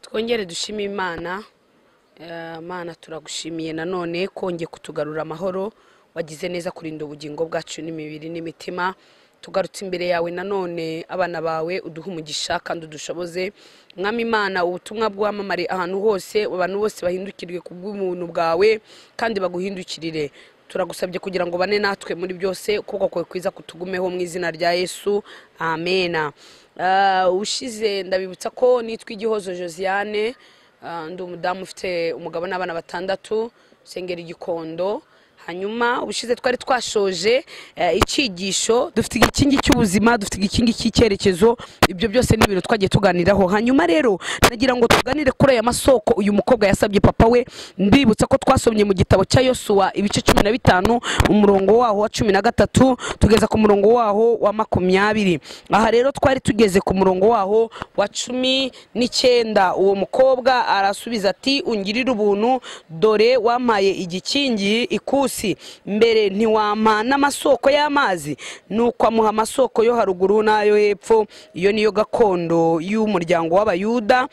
twongere dushime imana Eh, mana turagushimiye nanone kongeye kutugarura amahoro wagize neza kurinda ubugingo bwacu n'imibiri n'imitima tugarutse imbere yawe nanone abana bawe uduhe umugisha kandi udushoboze mwami imana ubutumwa bwamamare ahantu hose abantu bose bahindukirwe ku bw'ubuntu bwawe kandi baguhindukirire turagusabye kugira ngo bane natwe muri byose ukuboko kwawe kwiza kutugumeho mu izina rya yesu amena Eh, ushize ndabibutsa ko nitwa igihozo josiane Ah, ndi umudamu ufite umugabo n'abana batandatu sengera igikondo hanyuma ubushize twari twashoje eh, icyigisho dufite igikingi cy'ubuzima dufite igikingi cy'icyerekezo ibyo byose ni ibintu twagiye tuganiraho hanyuma rero nagira ngo tuganire kuri aya masoko uyu mukobwa yasabye papa we ndibutsa ko twasomye mu gitabo cya yosuwa ibice cumi na bitanu umurongo waho wa cumi na gatatu tugeza ku murongo waho wa makumyabiri aha rero twari tugeze ku murongo waho wa cumi n'icyenda uwo mukobwa arasubiza ati ungirire ubuntu dore wampaye igikingi ikusi mbere ntiwampa n'amasoko y'amazi nuko amuha amasoko yo haruguru n'ayo hepfo iyo niyo gakondo y'umuryango w'abayuda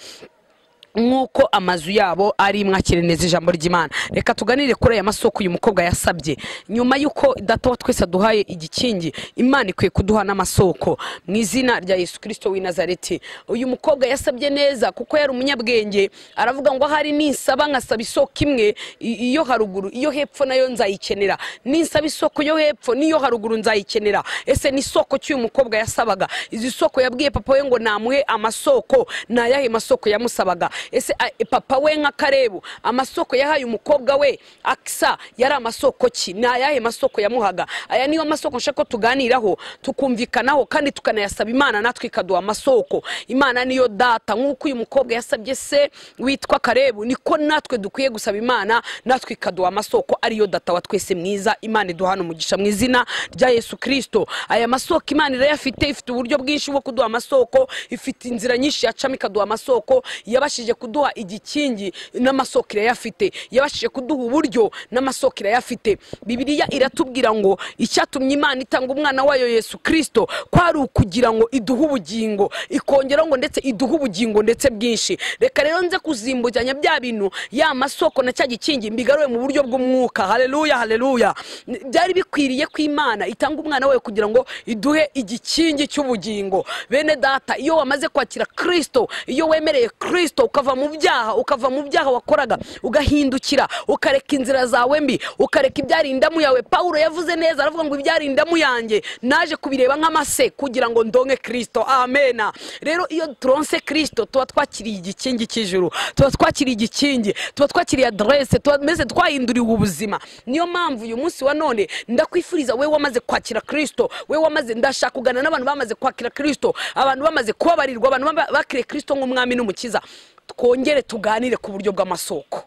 nk'uko amazu yabo ari mwakireneza ijambo ry'imana reka tuganire kuri aya masoko uyu mukobwa yasabye nyuma y'uko data wa twese aduhaye igikingi imana ikwiye kuduha n'amasoko mu izina rya yesu kirisito w'i nazareti uyu mukobwa yasabye neza kuko yari umunyabwenge aravuga ngo ahari ninsaba nkasaba isoko imwe i- iyo haruguru iyo hepfo nayo nzayikenera ninsaba isoko yo hepfo n'iyo haruguru nzayikenera ese ni isoko cy'uyu mukobwa yasabaga izi soko yabwiye papa we ngo namuhe amasoko ni ayahe masoko yamusabaga ese a- e, papa we nka karebu amasoko yahaye umukobwa we akisa yari amasoko ki ni ayahe masoko yamuhaga aya niyo masoko nshaka ko tuganiraho tukumvikanaho kandi tukanayasaba imana natwe ikaduha amasoko imana niyo data nk'uko uyu mukobwa yasabye se witwa karebu niko natwe dukwiye gusaba imana natwe ikaduha amasoko ariyo data wa twese mwiza imana iduhana umugisha mu izina rya yesu kirisito aya masoko imana irayafite ifite uburyo bwinshi bwo kuduha amasoko ifite inzira nyinshi yacamo ikaduha amasoko yabashije kuduha igikingi n'amasoko irayafite yabashije kuduha uburyo n'amasoko irayafite bibiliya iratubwira ngo icyatumye imana itanga umwana wayo yesu kirisito kwari ukugira ngo iduhe ubugingo ikongeraho ngo ndetse iduhe ubugingo ndetse bwinshi reka rero nze kuzimbukanya bya bintu ya masoko na cya gikingi mbigaruye mu buryo bw'umwuka haleluya haleluya N- byari bikwiriye ko imana itanga umwana wayo kugira ngo iduhe igikingi cy'ubugingo bene data iyo wamaze kwakira kirisito iyo wemereye kirisito ukava mu byaha ukava mu byaha wakoraga ugahindukira ukareka inzira zawe mbi ukareka ibyari indamu yawe pawulo yavuze neza aravuga ngo ibyari indamu yanjye naje kubireba nk'amase kugira ngo ndonke kirisito amena rero iyo turonse kirisito tuba twakiriye igikingi cy'ijuru tuba twakiriye igikingi tuba twakiriye aderese tuba mbese twahinduriwe ubuzima niyo mpamvu uyu munsi wa none ndakwifuriza we wamaze kwakira kirisito we wamaze ndashaka kuganira n'abantu bamaze kwakira kirisito abantu bamaze kubabarirwa abantu baba- bakiriye kirisito nk'umwami n'umukiza twongere tuganire ku buryo bw'amasoko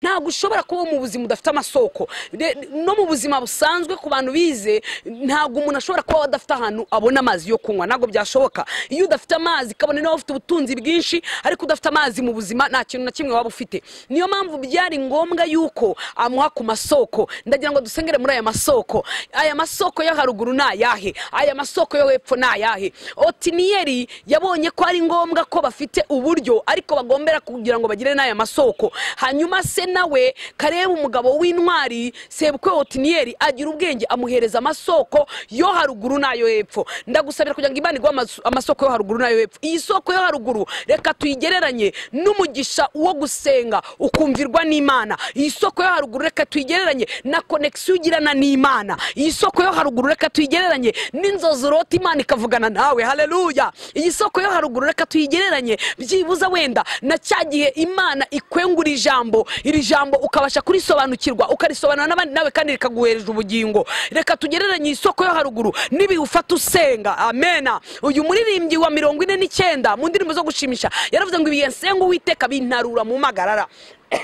ntabwo ushobora kuba mu buzima udafite amasoko De- no mu buzima busanzwe ku bantu bize ntabwo umuntu ashobora kuba adafite ahantu abona amazi yo kunywa ntabwo byashoboka iyo udafite amazi kabone nawe ufite ubutunzi bwinshi ariko udafite amazi mu buzima nta kintu na kimwe waba ufite niyo mpamvu byari ngombwa yuko amuha ku masoko ndagira ngo dusengere muri aya masoko aya masoko yo haruguru ni ayahe aya masoko yo hepfo ni ayahe otiniyeri yabonye ko ari ngombwa ko bafite uburyo ariko bagombera kugira ngo bagire n'aya masoko hanyuma se nawe kareba umugabo w'intwari sebukwe otiniyeri agira ubwenge amuhereza amasoko yo haruguru n'ayo hepfo ndagusabira kugira ngo imana iguhe amasu- amasoko yo haruguru n'ayo hepfo iyi soko yo haruguru reka tuyigereranye n'umugisha wo gusenga ukumvirwa n'imana iyi soko yo haruguru reka tuyigereranye na konegisiyo ugirana n'imana iyi soko yo haruguru reka tuyigereranye n'inzozi urota imana ikavugana nawe haleluya iyi soko yo haruguru reka tuyigereranye byibuza wenda na cya gihe imana ikwengura ijambo iri jambo ukabasha kurisobanukirwa ukarisobanura n'abandi nawe kandi rikaguhereza ubugingo reka tugereranye isoko yo haruguru n'ibihe ufata usenga amena uyu muririmbyi wa mirongo ine n'icyenda mu ndirimbo zo gushimisha yaravuze ngo ibihe nsenga uwiteka bintarura mu magarara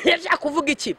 yashaka kuvuga iki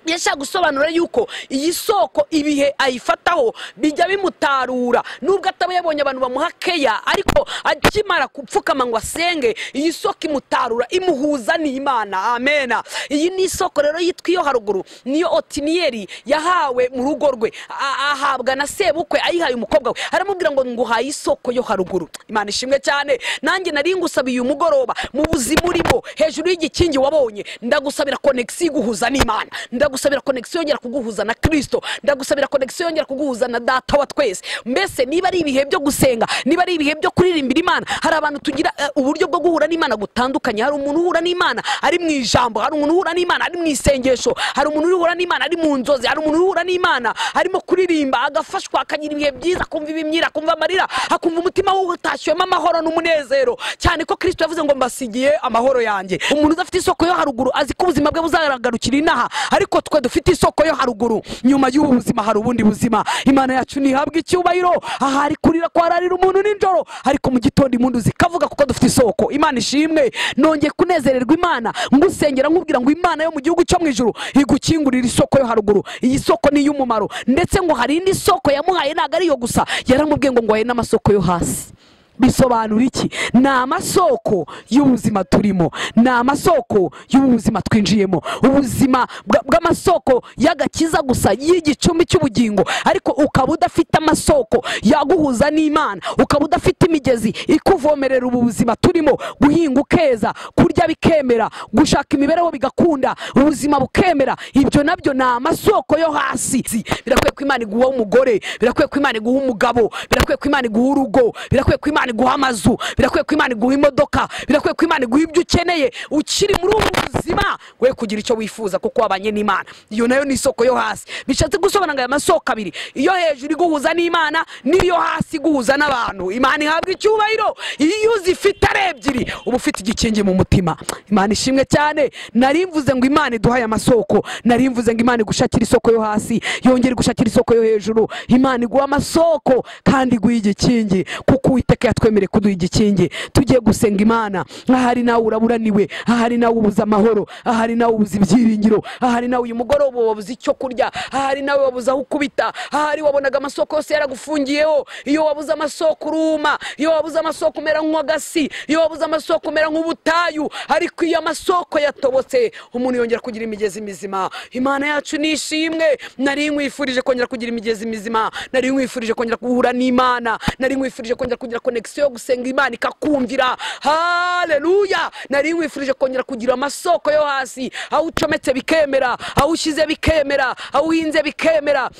yashaka gusobanura yuko iyi soko ibihe ayifataho bijya bimutarura nubwo ataba yabonye abantu bamuha keya ariko akimara gupfukama ngo asenge iyi soko imutarura imuhuza n'imana amena iyi ni isoko rero yitwa iyo haruguru niyo otiniyeri yahawe mu rugo rwe a- ahabwa na sebukwe ayihaye umukobwa we aramubwira ngo nguhaye isoko yo haruguru imana ishimwe cyane nanjye nari ngusabiye umugoroba mu buzima urimo hejuru y'igikingi wabonye ndagusabira konegisiyo iguhuza n'imana ndagusabira konegisiyo yongera kuguhuza na kirisito ndagusabira konegisiyo yongera kuguhuza na data wa twese mbese niba ari ibihe byo gusenga niba ari ibihe byo kuririmbira imana hari abantu tugira eh, uburyo bwo guhura n'imana butandukanye hari umuntu uhura n'imana ari mu ijambo hari umuntu uhura n'imana ari mu isengesho hari umuntu uhura n'imana ari mu nzozi hari umuntu uhura n'imana arimo kuririmba agafashwa akagira ibihe byiza akumva ibimyira akumva amarira akumva umutima we utashyuwemo amahoro n'umunezero cyane ko kirisito yavuze ngo mbasigiye amahoro yanjye umuntu udafite isoko yo haruguru azi ko ubuzima bwe buzagarukira inaha ariko twe dufite isoko yo haruguru nyuma y'ubu buzima hari ubundi buzima imana yacu ntihabwa icyubahiro aha hari kurira kwararira umuntu nijoro ariko mu gitondo impundu zikavuga kuko dufite isoko imana ishimwe nongeye kunezererwa imana ngusengera nkubwira ngo imana yo mu gihugu cyo mu ijuru igukingurira isoko yo haruguru iyi soko ni iy'umumaro ndetse ngo hari indi soko yamuhaye ntabwo ari iyo gusa yaramubwiye ngo nguhaye n'amasoko yo hasi bisobanura iki ni amasoko y'ubuzima turimo ni amasoko y'ubuzima twinjiyemo ubuzima bwa- bw'amasoko y'agakiza gusa y'igicumbi cy'ubugingo ariko ukaba udafite amasoko yaguhuza n'imana ukaba udafite imigezi ikuvomerera ubu buzima turimo guhinga ukeza kurya bikemera gushaka imibereho bigakunda ubuzima bukemera ibyo nabyo ni amasoko yo hasi birakwiye ko imana iguha umugore birakwiye ko imana iguha umugabo birakwiye ko imana iguha urugo birakwiye ko imana iguha amazu birakwiye ko imana iguha imodoka birakwiye ko imana iguha ibyo ukeneye ukiri muri ubu buzima we kugira icyo wifuza kuko wabanye n'imana iyo nayo ni isoko yo hasi bishatse gusobanura ngo aya masoko abiri iyo hejuru iguhuza n'imana n'iyo hasi iguhuza n'abantu imana ihabwa icyubahiro iyo uzifite ari ebyiri uba ufite igikingi mu mutima imana ishimwe cyane nari mvuze ngo imana iduhaye amasoko nari mvuze ngo imana igushakira isoko yo hasi yongere igushakira isoko yo hejuru imana iguha amasoko kandi iguha igikingi kuko uwiteka yatwemereye kuduha igikingi tugiye gusenga imana ahari nawe uraburaniwe ahari nawe ubuze amahoro ahari nawe ubuze ibyiringiro ahari nawe uyu mugoroba wabuze icyo kurya ahari nawe wabuze aho ukubita ahari wabonaga amasoko yose yaragufungiyeho iyo wabuze amasoko uruma iyo wabuze amasoko umera nk'uw'agasi iyo wabuze amasoko umera nk'ubutayu ariko iyo amasoko yatobotse umuntu yongera kugira imigezi mizima imana yacu ni ishimwe nari nkwifurije kongera kugira imigezi mizima nari nkwifurije kongera guhura n'imana nari nkwifurije kongera kugira konegisiyo yo gusenga imana ikakumvira haleluya nari nkwifurije kongera kugira amasoko yo hasi aho ucometse bikemera aho ushyize bikemera aho uhinze bikemera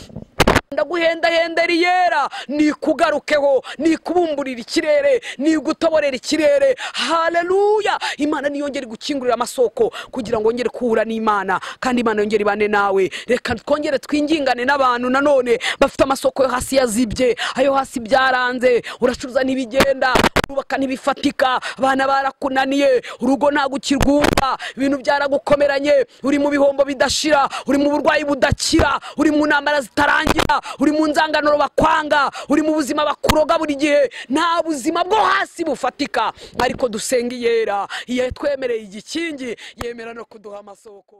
ndaguhendahendera iyera nikugarukeho nikubumburira ikirere nigutoborera ikirere haleluya imana niyongere gukingurira amasoko kugira ngo wongere kuhura n'imana kandi imana yongere ibane nawe reka twongere twingingane n'abantu nanone bafite amasoko yo hasi yazibye ayo hasi byaranze uracuruza ntibigenda urubaka ntibifatika abana barakunaniye urugo ntabwo ukirwumva ibintu byaragukomeranye uri mu bihombo bidashira uri mu burwayi budakira uri mu ntambara zitarangira uri mu nzanganuro bakwanga uri mu buzima bakuroga buri gihe nta buzima bwo hasi bufatika ariko dusenga iyera iyo yatwemereye igikingi yemera no kuduha amasoko